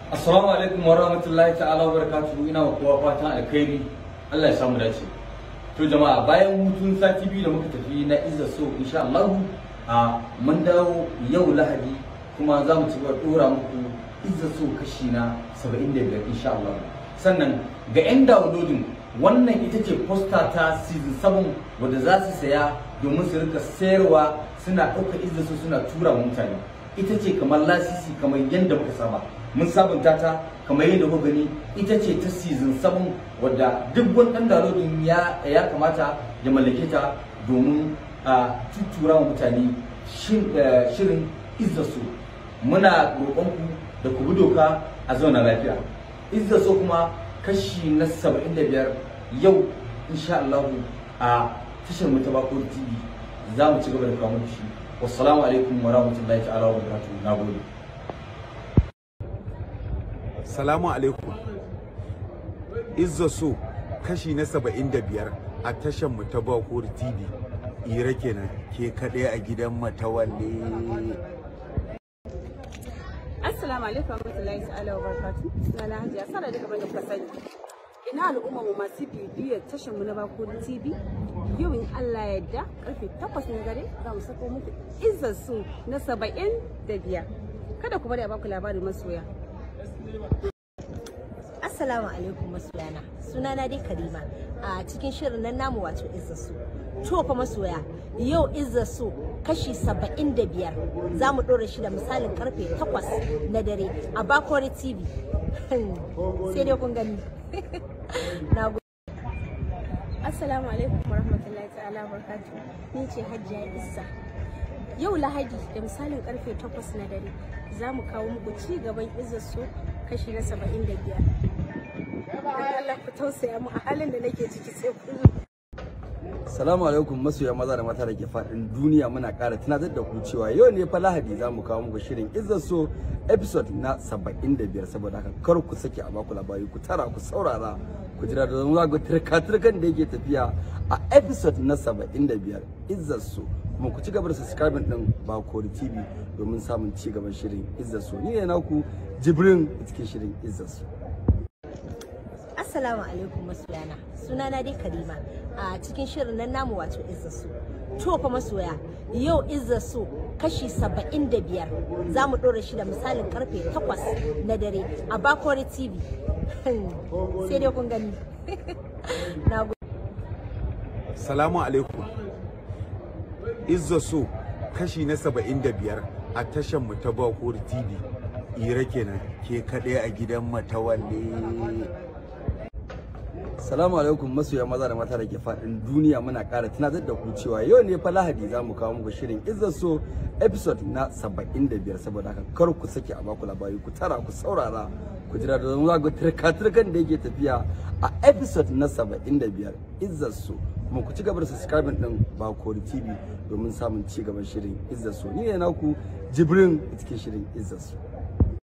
Assalamu alaikum wa rahmatullahi ta'ala wa barakatuhu ina wa kowa fatan alkhairi Allah ya samu dace. To jama'a bayan hutun sati biyu da muka tafi na Izza so insha Allah a mun dawo yau Lahadi kuma za mu ci gaba dora muku Izza so kashi na 75 insha Allah. Sannan ga 'yan downloading wannan ita ce posta ta season 7 wadda za su saya domin su rika sayarwa suna ɗaukar Izza so suna tura wa mutane. Ita ce kamar lasisi kamar yadda muka saba. mun sabunta ta kamar yadda kuka gani ita ce ta season 7 wadda duk wani dan downloading ya ya kamata ya mallake ta domin a tuttura wa mutane shirin izza so muna roƙon ku da ku bi doka a zauna lafiya izza so kuma kashi na 75 yau insha Allah a tashar mu ta Bako TV za mu ci gaba da kawo muku shi wassalamu alaikum wa rahmatullahi ta'ala wa barakatuh nagode Salamu alaikum. Izza so kashi na saba'in da biyar a tashar mu ta Bakur TV. Ira kenan ke kaɗai a gidan matawalle. Assalamu alaikum warahmatullahi ta'ala wa barakatuh. Sunana Hajiya Sara daga bane kuka sani. Ina al'umma mu masu bibiyar tashar mu na Bakur TV. Yau in Allah ya yarda karfe 8 na dare za mu sako muku Izza so na 75. Kada ku bari a baku labarin masoya. Assalamu alaikum masoyana sunana dai Karima a cikin shirin nan namu wato Izza su to fa masoya yau Izza su kashi 75 za mu ɗora shi da misalin karfe 8 na dare a Bakore TV sai dai kun gani na Assalamu alaikum warahmatullahi ta'ala barkatu. Ni ce Hajiya Issa. Yau Lahadi da misalin karfe 8 na dare za mu kawo muku ci gaban su kashi na 75. Allah ku tausaya mu a halin da nake ciki sai kullum. Salamu alaikum masoya maza da mata da ke faɗin duniya muna ƙara tunatar da ku cewa yau ne fa Lahadi za mu kawo muku shirin Izzaso episode na 75 saboda haka kar ku sake a baku labari ku tara ku saurara ku jira da zama ga turka-turkan da yake tafiya a episode na 75 Izzaso kuma ku ci gaba da subscribing din Bakori TV domin samun ci gaban shirin Izzaso ni ne naku Jibrin cikin shirin Izzaso Assalamu alaikum masoyana sunana dai Karima a cikin shirin nan namu wato Izza su to fa masoya yau Izza su kashi 75 za mu ɗora shi da misalin karfe 8 na dare a Bakore TV sai dai kun gani na Salamu alaikum. Izza so kashi na saba'in da biyar a tashar mu ta Bakur TV. Ira kenan ke kaɗai a gidan matawalle. Salamu alaikum masoya maza da mata da ke faɗin duniya muna ƙara tunatar da ku cewa yau ne fa Lahadi za mu kawo muku shirin Izzaso episode na 75 saboda haka kar ku sake a baku labari ku tara ku saurara ku jira da zama ga turka-turkan da yake tafiya a episode na 75 Izzaso kuma ku ci gaba da subscribing din Bakori TV domin samun ci gaban shirin Izzaso ni ne naku Jibrin cikin shirin Izzaso